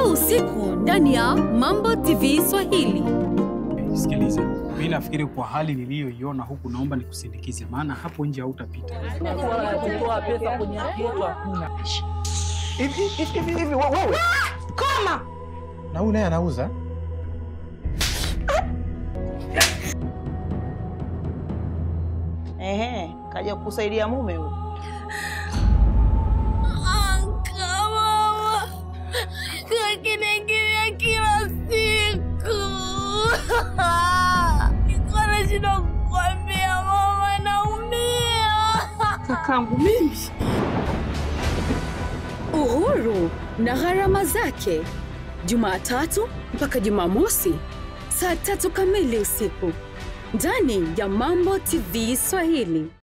usiku ndani ya Mambo TV Swahili. Sikiliza, mi nafikiri kwa hali niliyoiona huku, naomba nikusindikize, maana hapo nje hautapita. kutoa pesa kwenye kitu hakuna. Hivi hivi hivi hivi wa- wewe. Koma! Na huyu naye anauza? Ehe, kaja kukusaidia mume huyu. Anka mama, kakiniingilia kila siku. Nilikuwa nashindwa kukwambia mama, naumia. Kakangu mimi. Uhuru na gharama zake, Jumatatu mpaka Jumamosi saa tatu kamili usiku ndani ya Mambo TV Swahili.